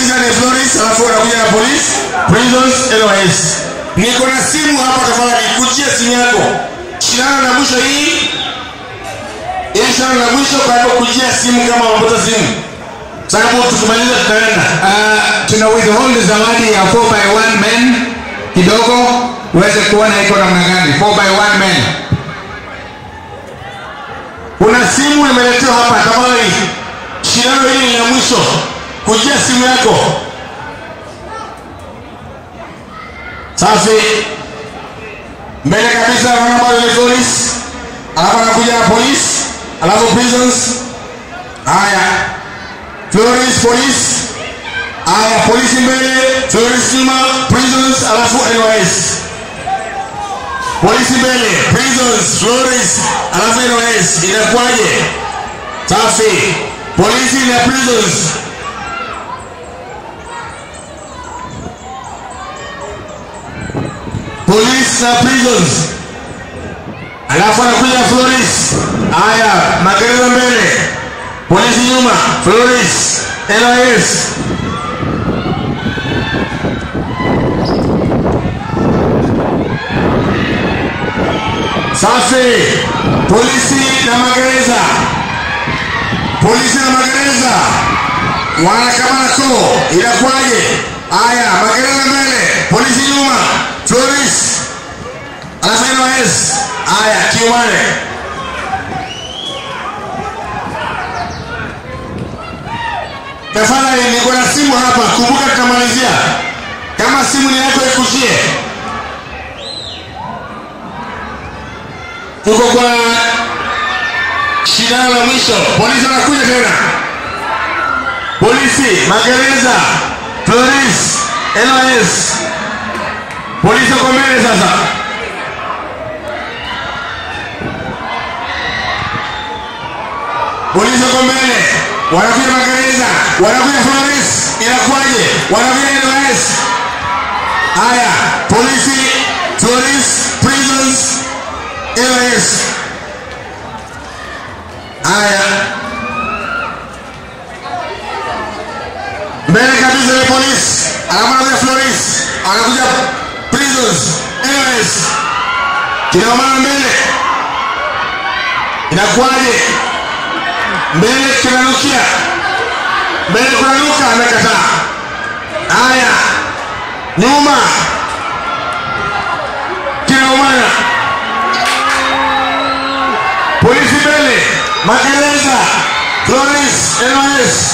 Polisi ni Florence, alafu wanakuja na police, prisons, NYS. Niko na simu hapa, tafadhali kujia simu yako. Shindano la mwisho hii, hii shindano la mwisho, kwa hivyo kujia simu kama wamepata simu, sababu tukimaliza tutaenda. Uh, tuna withhold zawadi ya 4 by 1 men kidogo uweze kuona iko namna gani 4 by 1 men Kuna simu imeletewa hapa, tafadhali. Shindano hili ni la mwisho, kujia simu yako. Safi. Mbele kabisa naona bado ni police, alafu anakuja na police, alafu prisons. Haya, Florence police. Haya, polisi mbele, Florence nyuma, prisons, alafu NYS. Polisi mbele, prisons, Florence, alafu NYS. Inakuwaje? Safi. Polisi na prisons. Police na prisons. Alafu anakuja Florence. Haya, magereza mbele. Polisi nyuma, Florence, NYS. Safi. Polisi na magereza. Polisi na magereza wanakamana koo, inakuwaje? Haya, magereza mbele, polisi nyuma, Florence alafu NYS. Haya, kiumane tafadhali, niko na simu hapa, kumbuka tutamalizia. Kama simu ni yako ikushie. Tuko kwa shindano la mwisho, polisi wanakuja tena. Polisi, magereza, Florence, NYS. Polisi wako mbele sasa. Polisi wako mbele, wanakuja magereza, wanakuja Florence, inakuwaje? Wanakuja NYS. Haya, polisi, Florence, prisons, NYS. Haya, mbele kabisa ni polisi, alafu anakuja Florence, anakuja prisons, NYS. Kina mama mbele, inakuwaje? Mbele kinanukia, mbele kunanuka, amekataa. Haya, nyuma kinaumana, polisi mbele, magereza, Florence, NYS.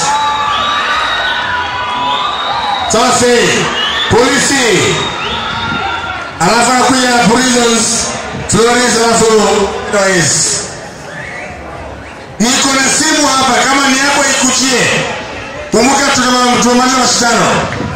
Safi, polisi, alafu anakuja prisons, Florence, alafu NYS. Niko na simu hapa, kama ni yako ikuchie. Kumbuka tunamaliza mashindano.